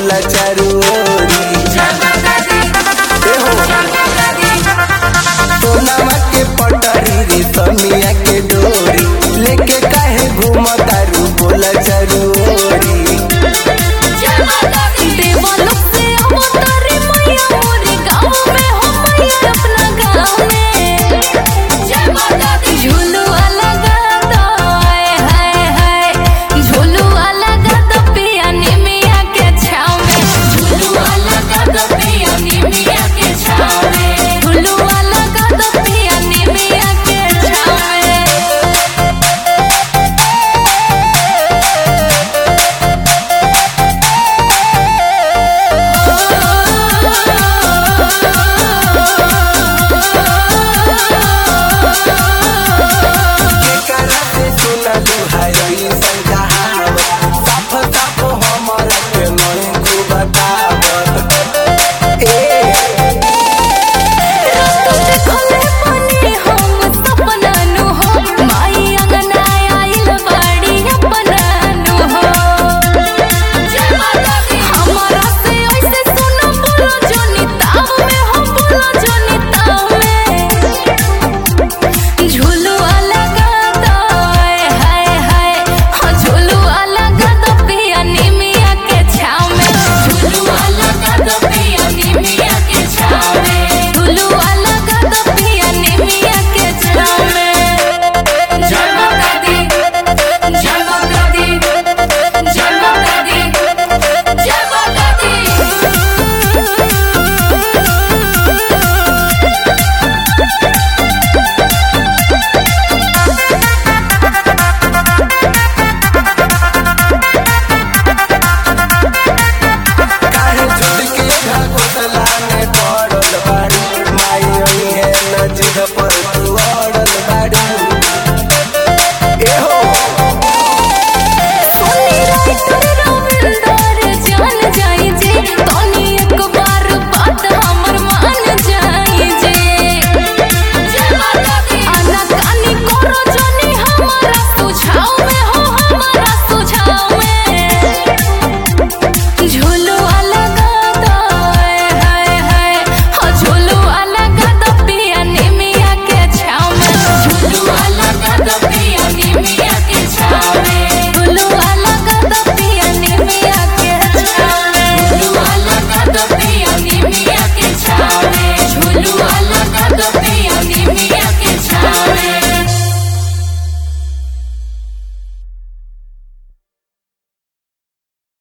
बोला चारू ओरी एहो सोनामा के पटरी रे समिया के डोरी लेके काहे घूमतारू बोला चारू ओरी देवलोक से अवतारी मैया मोरे गाँव में हो मैया अपना गाँव में झुलुआ लगा दो हाय हाय हाय झुलुआ लगा दो पिया निमिया के छाँव में झुलुआ लगा दो पिया निमिया के छाँव में झुलुआ लगा दो पिया निमिया के छाँव में केकरा से सुनलू है ऐसन कहावत साफ साफ हमरा के नहीं तू बतावत ए खोले पने हम सपना नु हो माई अंगना आइल बाड़ी अपना नु हो हमारा से ऐसे सुनो बोलो जोनी ताव में हो बोलो जोनी ताव में झुलुआ लगा दो हाय हाय हाय हाँ झुलुआ लगा दो पिया निमिया के छाँव में झुलुआ लगा दो पिया निमिया के छाँव में झुलुआ लगा दो पिया निमिया के छाँव में जय माता दी जय माता दी जय माता दी जय माता दी काहे झुट के घगोतला में पड़ल बाड़ी माई ओई है नजर पर तू अड़ल बाड़ी एहो सोनी राइटर रविंदर जान जाई जे तोनी एक बार बात हमर मान जाई जे आना कानी करो जनी हमारा सुझाव में हो हमारा सुझाव में झुलुआ लगा दो हाय हाय हो झुलुआ लगा दो पिया निमिया के छाँव में झुलुआ लगा दो पिया निमिया के छाँव में झुलुआ लगा दो पिया निमिया के छाँव में झुलुआ लगा दो पिया निमिया के छाँव में झुलुआ लगा दो पिया निमिया के